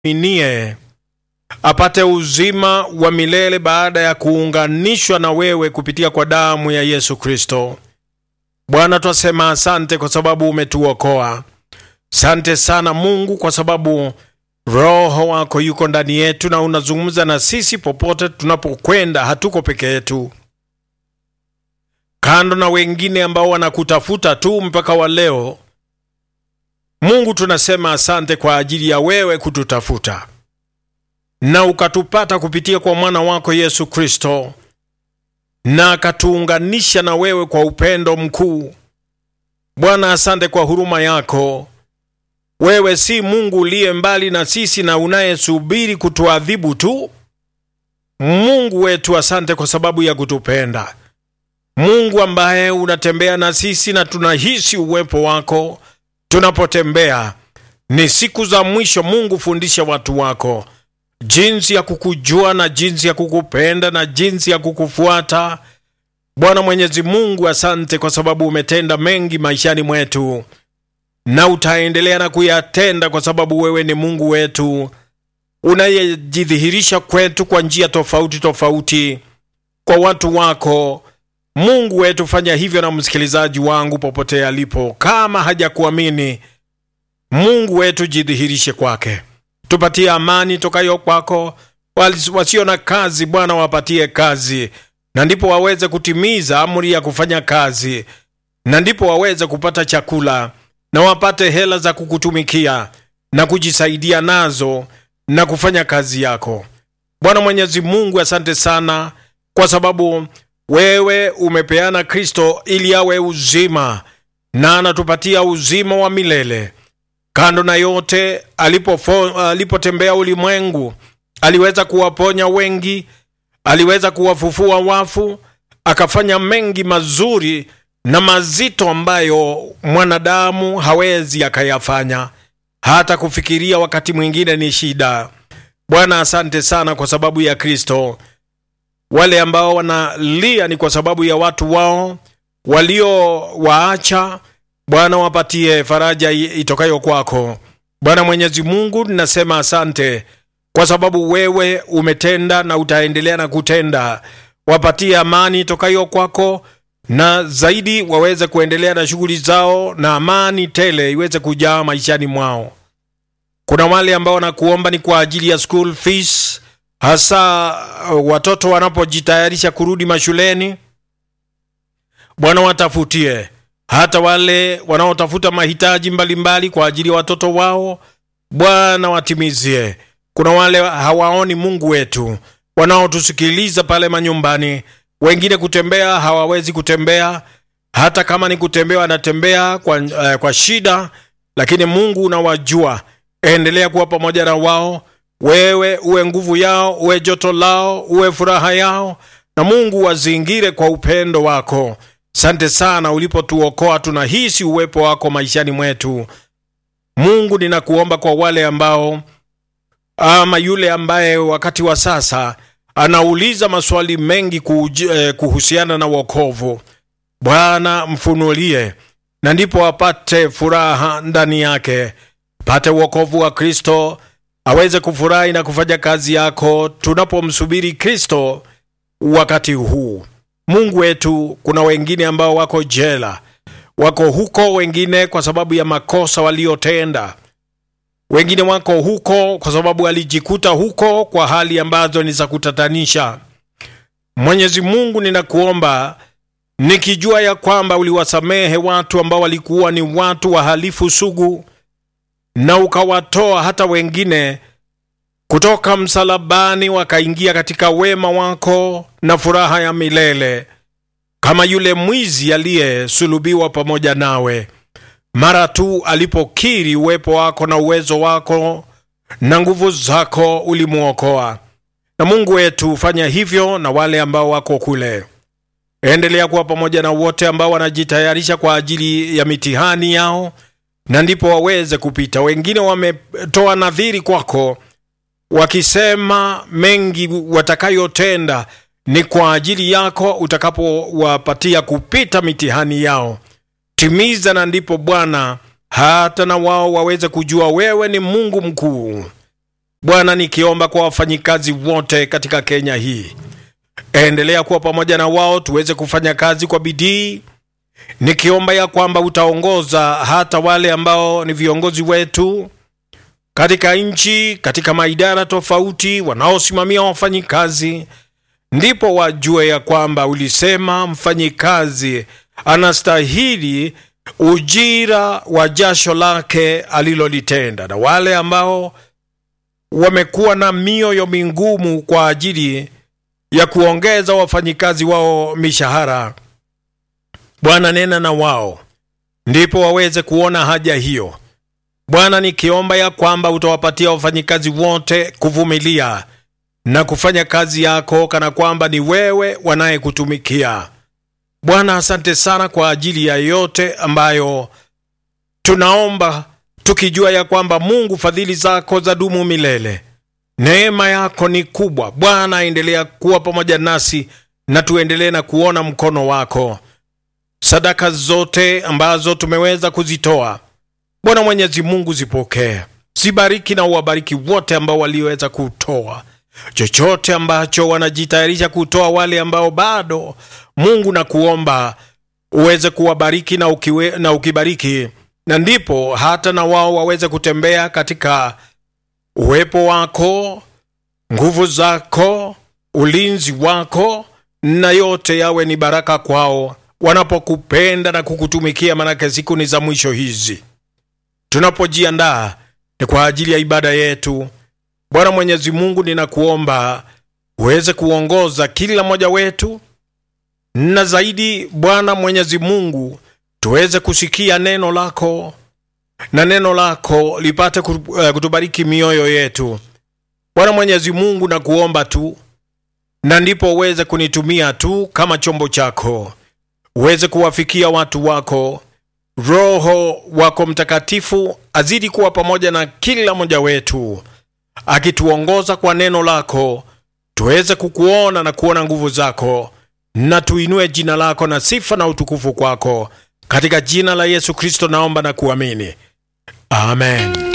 minie apate uzima wa milele baada ya kuunganishwa na wewe kupitia kwa damu ya Yesu Kristo. Bwana, twasema asante kwa sababu umetuokoa. Sante sana Mungu kwa sababu Roho wako yuko ndani yetu na unazungumza na sisi popote tunapokwenda. Hatuko peke yetu, kando na wengine ambao wanakutafuta tu mpaka wa leo. Mungu, tunasema asante kwa ajili ya wewe kututafuta na ukatupata kupitia kwa mwana wako Yesu Kristo, na akatuunganisha na wewe kwa upendo mkuu. Bwana, asante kwa huruma yako. Wewe si Mungu uliye mbali na sisi na unayesubiri kutuadhibu tu. Mungu wetu, asante kwa sababu ya kutupenda. Mungu ambaye unatembea na sisi na tunahisi uwepo wako tunapotembea. Ni siku za mwisho. Mungu, fundisha watu wako jinsi ya kukujua na jinsi ya kukupenda na jinsi ya kukufuata. Bwana Mwenyezi Mungu, asante kwa sababu umetenda mengi maishani mwetu na utaendelea na kuyatenda, kwa sababu wewe ni Mungu wetu unayejidhihirisha kwetu kwa njia tofauti tofauti kwa watu wako. Mungu wetu, fanya hivyo na msikilizaji wangu popote alipo, kama hajakuamini Mungu wetu, jidhihirishe kwake tupatie amani tokayo kwako. Wasio na kazi, Bwana wapatie kazi, na ndipo waweze kutimiza amri ya kufanya kazi, na ndipo waweze kupata chakula na wapate hela za kukutumikia na kujisaidia nazo na kufanya kazi yako. Bwana Mwenyezi Mungu, asante sana kwa sababu wewe umepeana Kristo ili awe uzima na anatupatia uzima wa milele. Kando na yote, alipotembea ulimwengu aliweza kuwaponya wengi, aliweza kuwafufua wafu, akafanya mengi mazuri na mazito ambayo mwanadamu hawezi akayafanya, hata kufikiria wakati mwingine ni shida. Bwana, asante sana kwa sababu ya Kristo. Wale ambao wanalia ni kwa sababu ya watu wao waliowaacha Bwana wapatie faraja itokayo kwako. Bwana Mwenyezi Mungu, ninasema asante kwa sababu wewe umetenda na utaendelea na kutenda. Wapatie amani itokayo kwako, na zaidi waweze kuendelea na shughuli zao na amani tele iweze kujaa maishani mwao. Kuna wale ambao wanakuomba ni kwa ajili ya school fees, hasa watoto wanapojitayarisha kurudi mashuleni. Bwana watafutie hata wale wanaotafuta mahitaji mbalimbali mbali kwa ajili ya watoto wao, Bwana watimizie. Kuna wale hawaoni Mungu wetu wanaotusikiliza pale manyumbani, wengine kutembea hawawezi kutembea, hata kama ni kutembea wanatembea kwa, uh, kwa shida, lakini Mungu unawajua. Endelea kuwa pamoja na wao, wewe uwe nguvu yao, uwe joto lao, uwe furaha yao, na Mungu wazingire kwa upendo wako. Sante sana ulipotuokoa, tunahisi uwepo wako maishani mwetu. Mungu, ninakuomba kwa wale ambao ama yule ambaye wakati wa sasa anauliza maswali mengi kuj, eh, kuhusiana na wokovu, Bwana mfunulie, na ndipo apate furaha ndani yake, pate wokovu wa Kristo, aweze kufurahi na kufanya kazi yako tunapomsubiri Kristo wakati huu. Mungu wetu, kuna wengine ambao wako jela, wako huko, wengine kwa sababu ya makosa waliotenda, wengine wako huko kwa sababu walijikuta huko kwa hali ambazo ni za kutatanisha. Mwenyezi Mungu, ninakuomba nikijua ya kwamba uliwasamehe watu ambao walikuwa ni watu wahalifu sugu, na ukawatoa hata wengine kutoka msalabani wakaingia katika wema wako na furaha ya milele, kama yule mwizi aliyesulubiwa pamoja nawe. Mara tu alipokiri uwepo wako na uwezo wako na nguvu zako, ulimwokoa. Na Mungu wetu, fanya hivyo na wale ambao wako kule. Endelea kuwa pamoja na wote ambao wanajitayarisha kwa ajili ya mitihani yao, na ndipo waweze kupita. Wengine wametoa nadhiri kwako wakisema mengi watakayotenda ni kwa ajili yako utakapowapatia kupita mitihani yao. Timiza, na ndipo Bwana hata na wao waweze kujua wewe ni Mungu mkuu. Bwana, nikiomba kwa wafanyikazi wote katika Kenya hii, endelea kuwa pamoja na wao tuweze kufanya kazi kwa bidii, nikiomba ya kwamba utaongoza hata wale ambao ni viongozi wetu katika nchi, katika maidara tofauti, wanaosimamia wafanyikazi, ndipo wajue ya kwamba ulisema mfanyikazi anastahili ujira wa jasho lake alilolitenda, na wale ambao wamekuwa na mioyo mingumu kwa ajili ya kuongeza wafanyikazi wao mishahara, Bwana nena na wao, ndipo waweze kuona haja hiyo. Bwana, nikiomba ya kwamba utawapatia wafanyikazi wote kuvumilia na kufanya kazi yako kana kwamba ni wewe wanayekutumikia. Bwana, asante sana kwa ajili ya yote ambayo tunaomba tukijua ya kwamba Mungu, fadhili zako za dumu milele, neema yako ni kubwa. Bwana, endelea kuwa pamoja nasi na tuendelee na kuona mkono wako. Sadaka zote ambazo tumeweza kuzitoa, Bwana Mwenyezi Mungu, zipokee, zibariki na uwabariki wote ambao walioweza kutoa chochote ambacho wanajitayarisha kutoa, wale ambao bado Mungu na kuomba uweze kuwabariki na, ukiwe, na ukibariki na ndipo hata na wao waweze kutembea katika uwepo wako, nguvu zako, ulinzi wako, na yote yawe ni baraka kwao wanapokupenda na kukutumikia, manake siku ni za mwisho hizi. Tunapojiandaa ni kwa ajili ya ibada yetu, Bwana Mwenyezi Mungu, ninakuomba uweze kuongoza kila mmoja wetu, na zaidi Bwana Mwenyezi Mungu tuweze kusikia neno lako na neno lako lipate kutubariki mioyo yetu. Bwana Mwenyezi Mungu, na kuomba tu, na ndipo uweze kunitumia tu kama chombo chako, uweze kuwafikia watu wako. Roho wako Mtakatifu azidi kuwa pamoja na kila mmoja wetu, akituongoza kwa neno lako, tuweze kukuona na kuona nguvu zako, na tuinue jina lako na sifa na utukufu kwako katika jina la Yesu Kristo naomba na kuamini, amen.